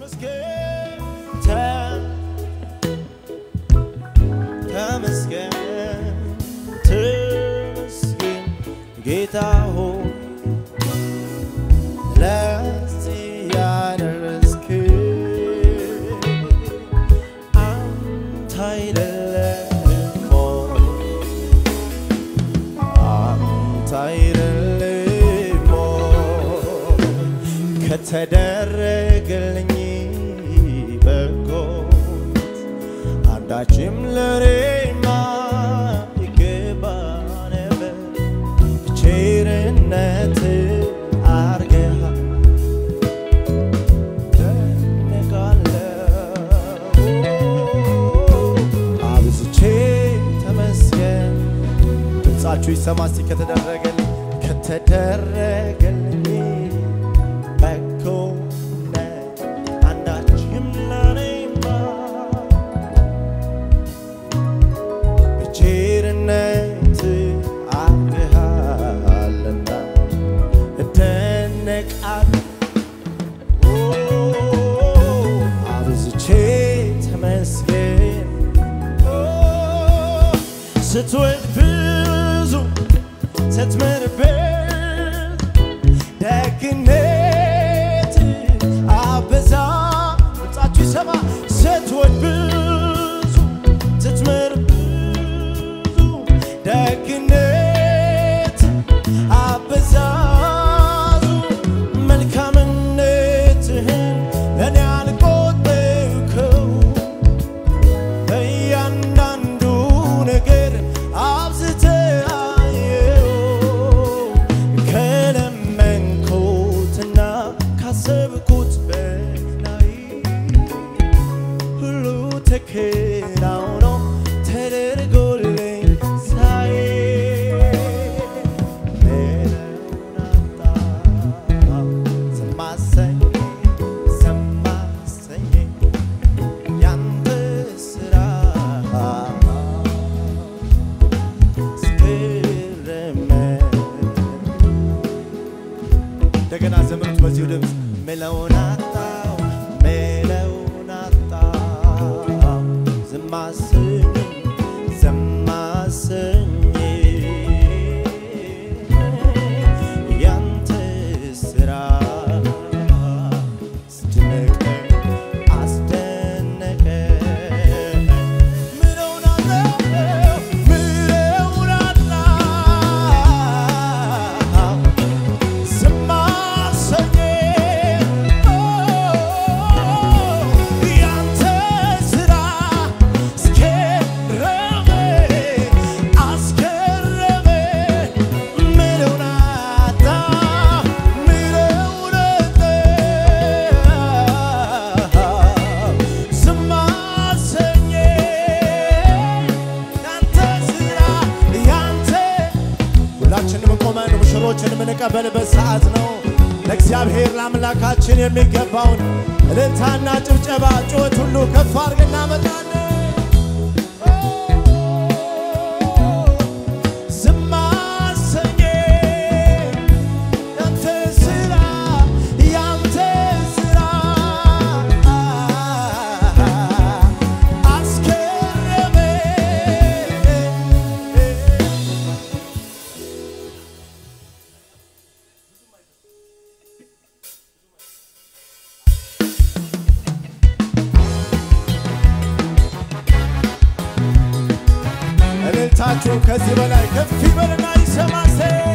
ተመስገን ተ- ተመስገን ተመስገን ጌታ ሆይ ለዚህ ያደረስክ አንተ አይደለህም ሆይ አንተ አይደለህም ሆይ ከተደረገልኝ በጎነት አንዳችም ለሬማ ይገባ ነበር ቸርነት አርገሃል ደነቃለሁ አብዝቼ ተመስገን ድምፃችሁ ይሰማ እስቲ ከተደረገልኝ ከተደረገልኝ በጎነት አንዳችም ለኔማ በቸርነት አድርገሃልና እደነቃለሁ አብዝቼ ተመስገን ስትወድ ብዙ ስትምርበት ደግነት አበዛ ድምፃችሁ ይሰማ ስትወድ ብዙ ስትምር ብዙ ደግነት አበዛዙ መልካምነትህን ለእኔ አልቆጠርከው በእያንዳንዱ ነገር አብዝተህ አየው ከለመንኩትና ካሰብኩት በላይ ሁሉ ተከናውኖ ተደርጎልኝ ሳይ ምሕረቱን አጣሁ ዝም አሰኘኝ ዝም አሰኘኝ ያንተ ስራ እንደገና ዘመኑት በዚሁ ድምፅ ምለውን አጣው ምለውን አጣው ዝም አሰኘኝ ዝም አሰኘኝ ያንተ ስራ አስደነቀኝ አስደነቀኝ ምለውን አጣው ምለውን አጣው ዝም አሰኘኝ ያንተ ስራ አስገረመኝ አስገረመኝ ምለውን አጣው ምለውን አጣው ዝም አሰኘኝ ያንተ ስራ ያንተ ሁላችንም ቆመን ሙሽሮችን የምንቀበልበት ሰዓት ነው። ለእግዚአብሔር ለአምላካችን የሚገባውን እልልታና ጭብጨባ ጩኸት ሁሉ ከፍ አድርገን እናመጣለን። ዝም አሰኘኝ ያንተ ስራ ያንተ ስራ አስገረመኝ እልልታችሁ ከዚህ በላይ ከፍ ይበልና ይሰማሴ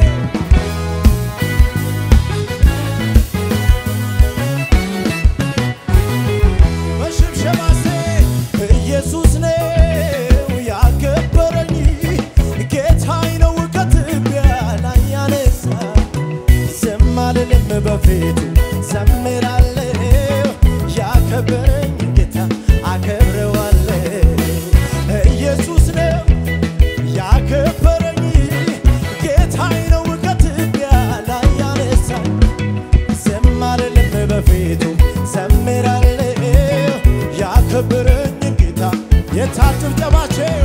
በሽብሸባሴ ኢየሱስ ነው ያከበረኝ ጌታዬ ነው ከትቢያ ላይ ያነሳ ዝም አልልም በፊቱ ዘምራለሁ ያከበረኝ ጌታ አከብረዋለሁ ኢየሱስ ነው ያከበረኝ ጌታዬ ነው ከትቢያ ላይ ያነሳኝ ዝም አልልም በፊቱ ዘምራለሁ ያከበረኝ ጌታ የታል ጭብጨባቸው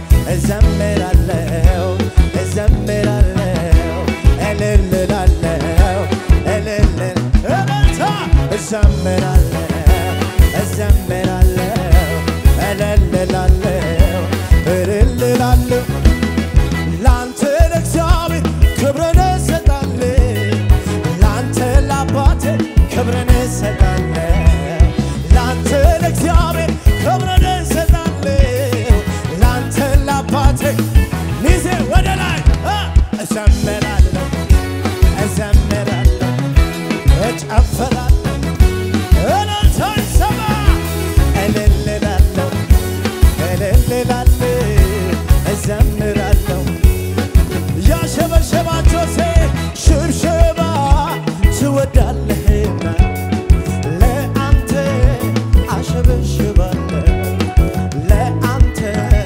እዘምራለሁ እዘምራለሁ እልል እላለሁ እልል እልልታ እዘምራለሁ እዘምራለሁ እልልላለሁ እልልላለሁ ላንተ ለእግዚአብሔር ክብርን እሰጣለሁ ላንተ ለአባቴ ክብርን እሰጣለሁ ላንተ ለእግዚአብሔር ክብርን እሰጣለሁ ላንተ ለአባቴ ሚዜ ወደ ላይ እ እዘምራለሁ እዘምራለሁ እጨፍራለሁ እልልታ ይሰማ እልልላለሁ እልልላለሁ እዘምራለሁ ያሸበሸባቸው ሴ ሽብሸባ ትወዳለህና ለአንተ አሸበሽባለሁ ለአንተ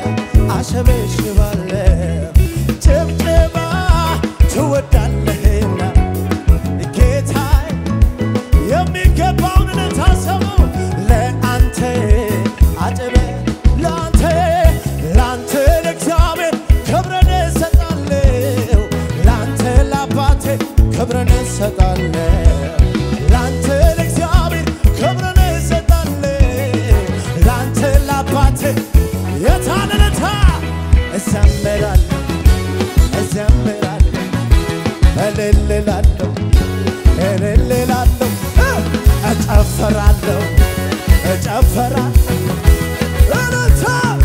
አሸበሽባለሁ ጭብጨባ ትወዳለህና ጌታዬ የሚገባውን ልታሰቡ ለአንተ አጨበ ለአንተ ለአንተ ለእግዚአብሔር ክብርን እሰጣለሁ ለአንተ ለአባቴ ክብርን እሰጣለሁ ለአንተ ለእግዚአብሔር ክብርን እሰጣለሁ ለአንተ ለአባቴ የታለለታ እዘምራለሁ እዘምራለሁ እልልላለሁ እልልላለሁ እጨፍራለሁ እጨፍራለሁ እልልታ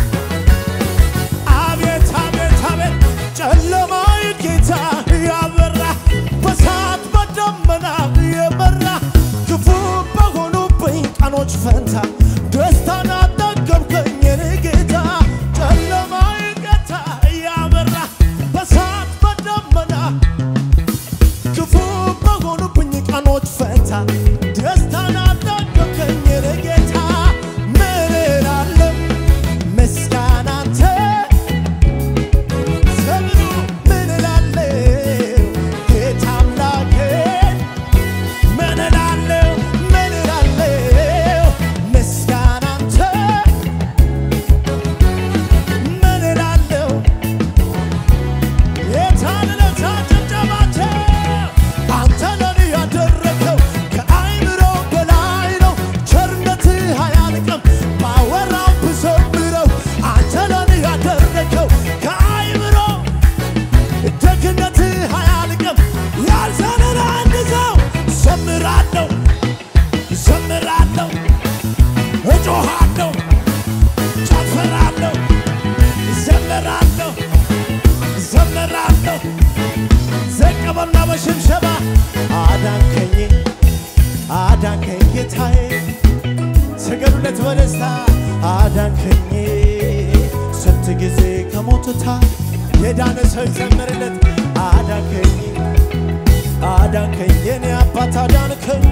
አቤት አቤት አቤት ጨለማዊ ጌታ ያበራ በሳት በደመና የመራ ክፉ በሆኑብኝ ቀኖች ፈንታ ደስታን አጠገብከኝ የኔ ጌታ ጨለማዊ ጌታ ያበራ በሳት በደመና ክፉ በሆኑብኝ ቀኖች ፈንታ ደስታን አጠገብከኝ የኔ ጌታ ምን እላለሁ ምስጋና አንተ ዘምሩ ምን እላለሁ ጌታ አምላኬ ምን እላለሁ ምን እላለሁ ምስጋና አንተ ምን እላለሁ የታለለታ ጭብጨባቸው አንተ ለኔ ያደረገው ከአይምሮ በላይ ነው። ቸርነትህ አያልቅም ባወራው ብዘምረው አንተ ለኔ ያደረገው ከአይምሮ ደግነትህ አያልቅም ያልዘነን አንድ ሰው ዘምራለሁ ዘምራለሁ እጮሃለሁ ጨፍራለሁ ዘምራለሁ ዘምራለሁ ዘቀበና በሽብሸባ አዳንከኝ አዳንከኝ ጌታዬ ስገዱለት በደስታ አዳንከኝ ስንት ጊዜ ከሞትታ የዳነ ሰው ይዘምርለት አዳንከኝ አዳንከኝ የኔ አባት አዳንከኝ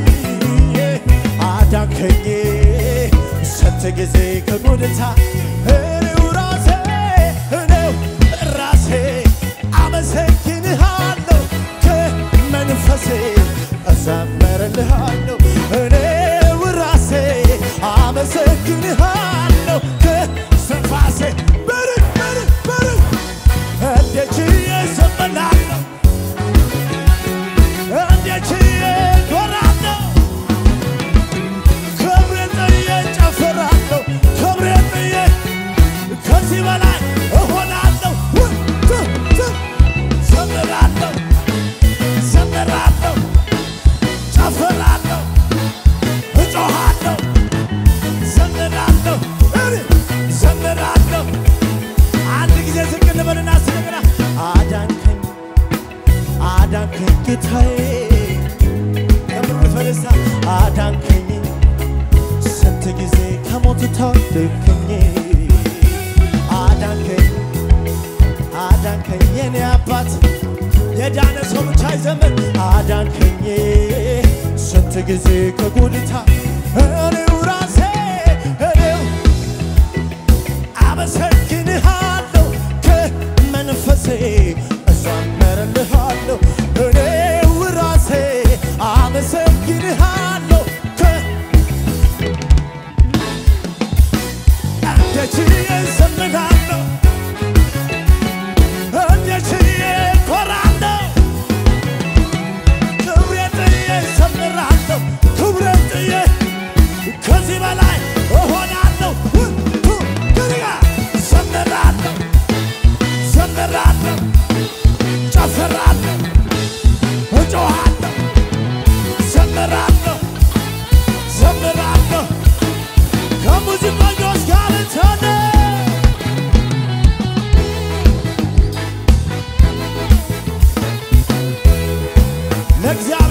አዳንከኝ ስንት ጊዜ ከጎድታ እኔው ራሴ እኔው ራሴ አመሰግንሃለሁ ከመንፈሴ እዘምርልሃለሁ እኔው ራሴ አመሰግንሃለሁ ከስንፋሴ ብርክ ብርክ ብርክ እንዴት ችዬ እዘምራለሁ እንዴት ችዬ እኮራለሁ ክብሬን ጥዬ እጨፍራለሁ ክብሬን ጥዬ ከዚህ በላይ እሆናለሁ ው- ት- ት- ዘምራለሁ ዘምራለሁ ጨፍራለሁ እጮሃለሁ ዘምራለሁ እኔ ዘምራለሁ አንድ ጊዜ ዝቅ እንበልና ስንግራ አዳንከኝ አዳንከኝ ጌታዬ ከምሩት በደስታ አዳንከኝ ስንት ጊዜ ከሞት ታደግከኝ አዳንከኝ አዳንከኝ የኔ አባት የዳነ ሰው ብቻ ይዘምር አዳንከኝ ስንት ጊዜ ከጉድታ እኔው ራሴ እኔው አመሰግንሃለሁ ከመንፈሴ እዘምርልሃለሁ እኔው ራሴ አመሰግንሃለሁ ከ እንደ ችዬ እዘምራለሁ እንደ ችዬ እኮራለሁ ክብሬን ጥዬ እዘምራለሁ ክብሬን ጥዬ ከዚህ በላይ እሆናለሁ ሁ- ሁ- ከዚህ ጋር ዘምራለሁ ዘምራለሁ ጨፍራለሁ እጮሃለሁ ዘምራለሁ ዘምራለሁ ከሙዚቀኞች ጋር ተነ ለእግዚአብሔር